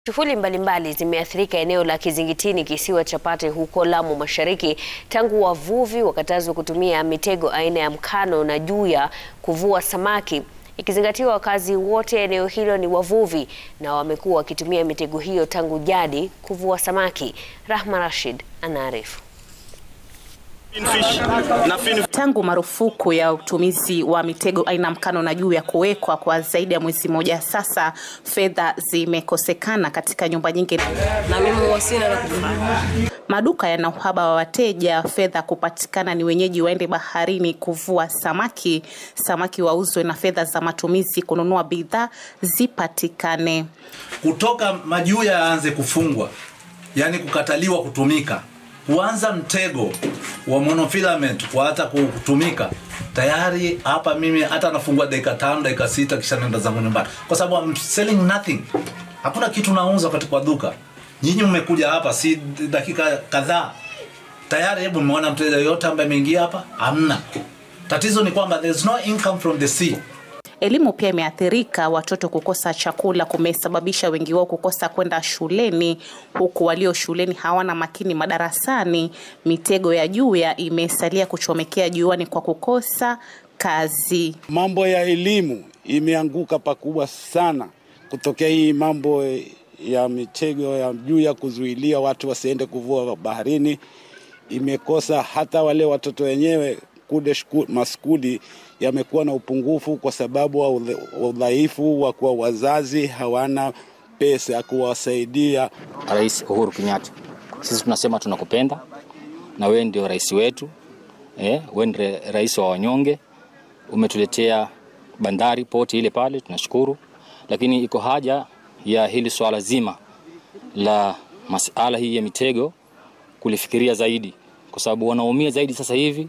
Shughuli mbalimbali zimeathirika eneo la Kizingitini kisiwa cha Pate huko Lamu Mashariki tangu wavuvi wakatazwa kutumia mitego aina ya mkano na juya kuvua samaki. Ikizingatiwa wakazi wote eneo hilo ni wavuvi na wamekuwa wakitumia mitego hiyo tangu jadi kuvua samaki. Rahma Rashid anaarifu. Tangu marufuku ya utumizi wa mitego aina mkano na juya kuwekwa kwa zaidi ya mwezi mmoja sasa, fedha zimekosekana katika nyumba nyingi na mimi wasina la kufanya. Maduka yana uhaba wa wateja, fedha kupatikana ni wenyeji waende baharini kuvua samaki, samaki wauzwe na fedha za matumizi kununua bidhaa zipatikane. Kutoka majuya yaanze kufungwa, yani kukataliwa kutumika, kuanza mtego wa monofilament kwa hata kutumika tayari hapa mimi hata nafungua dakika tano dakika sita kisha naenda zangu nyumbani, kwa sababu I'm selling nothing. Hakuna kitu nauza katika duka. Nyinyi mmekuja hapa si dakika kadhaa tayari, hebu mmeona mteja yoyote ambaye ameingia hapa? Hamna. Tatizo ni kwamba there's no income from the sea. Elimu pia imeathirika. Watoto kukosa chakula kumesababisha wengi wao kukosa kwenda shuleni, huku walio shuleni hawana makini madarasani. Mitego ya juya imesalia kuchomekea juani kwa kukosa kazi. Mambo ya elimu imeanguka pakubwa sana kutokea hii mambo ya mitego ya juya kuzuilia watu wasiende kuvua baharini. Imekosa hata wale watoto wenyewe kude maskuli yamekuwa na upungufu kwa sababu wa udhaifu wa kuwa wazazi hawana pesa ya kuwasaidia. Rais Uhuru Kenyatta, sisi tunasema tunakupenda na wewe ndio rais wetu eh, wewe ndio rais wa wanyonge. Umetuletea bandari poti ile pale, tunashukuru, lakini iko haja ya hili swala zima la masala hii ya mitego kulifikiria zaidi, kwa sababu wanaumia zaidi sasa hivi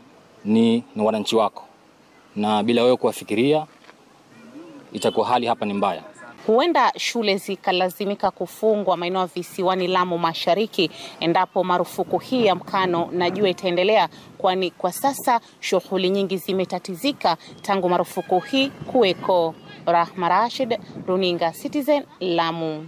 ni, ni wananchi wako, na bila wewe kuwafikiria itakuwa hali hapa ni mbaya. Huenda shule zikalazimika kufungwa maeneo ya visiwani Lamu Mashariki endapo marufuku hii ya mkano na jua itaendelea, kwani kwa sasa shughuli nyingi zimetatizika tangu marufuku hii kuweko. Rahma Rashid, Runinga Citizen, Lamu.